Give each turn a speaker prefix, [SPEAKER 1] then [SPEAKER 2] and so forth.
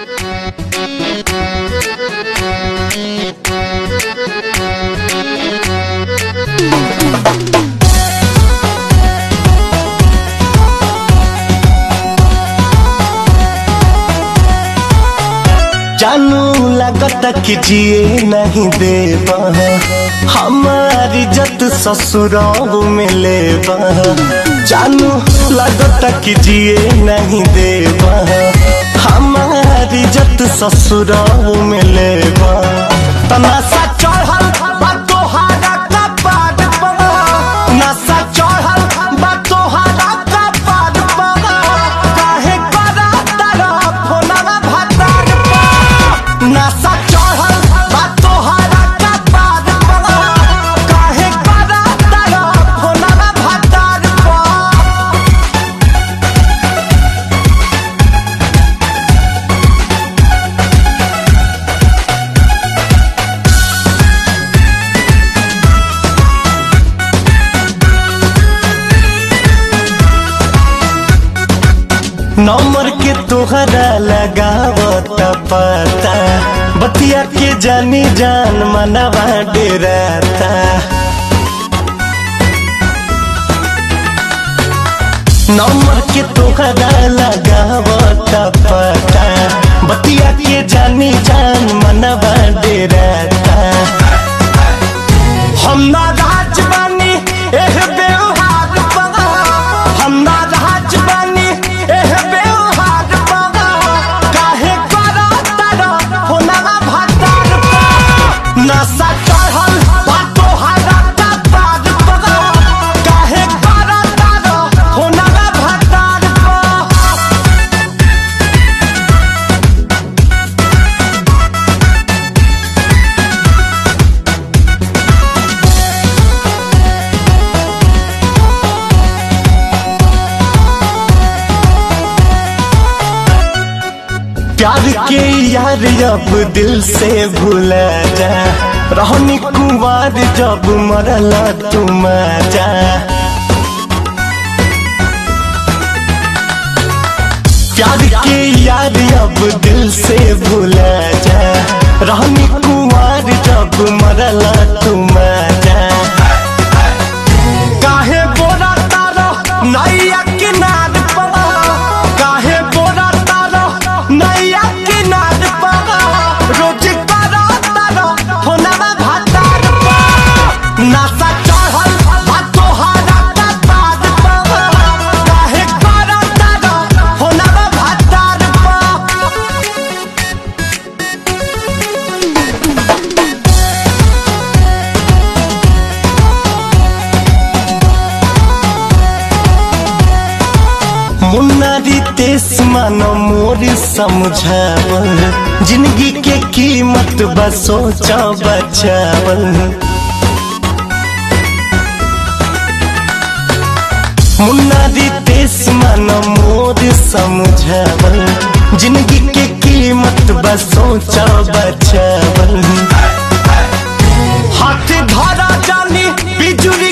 [SPEAKER 1] जानू लगता कि जिए नहीं देबा हमारी इज्जत ससुराल में लेबा जानू लगता कि जिए नहीं देबा हमारी इज्जत ससुराल में लेबा तनासा चढ़ल बा तोहारा कपाट पर नशा चढ़ल बा तोहारा कपाट पर काहे करा तारा फोनवा भतार पर नशा चढ़ल बा तोहारा कपाट पर काहे करा तारा फोनवा भतार पर नंबर के तोहरा लगावत पता बतिया के जानी जान मनवा डेराता नंबर के तोहरा लगावत पता बतिया के जानी जान मनवा डेराता हम ना राज बानी एह व्यवहार पगा हम ना राज बानी एह व्यवहार पगा काहे करा तारा होनवा भातार पा नशा चढ़ल बा तोहारा कपार पगा काहे करा तारा होनवा भातार पा प्यार के यार अब दिल से भूला जा रहनी कुमार जब मरला तुम जा प्यार के यार अब दिल से भूला जा रहनी कुमार जब मरला तुम जा काहे बोरा तारो नैया किनार पड़ा काहे बोरा तारो नैया किनार पड़ा रोज करा तारो होनवा भातार पा नशा चढ़ल बा तोहारा कपार पा काहे करा तारो होनवा भातार पा मुन्नारी तेस मानो मोर समझावल जिंदगी के कीमत बस सोचा बचावल मुन्नारी तेस मानो मोर समझावल जिंदगी के कीमत बस सोचा बचावल हाथ धरा जानी बिजुली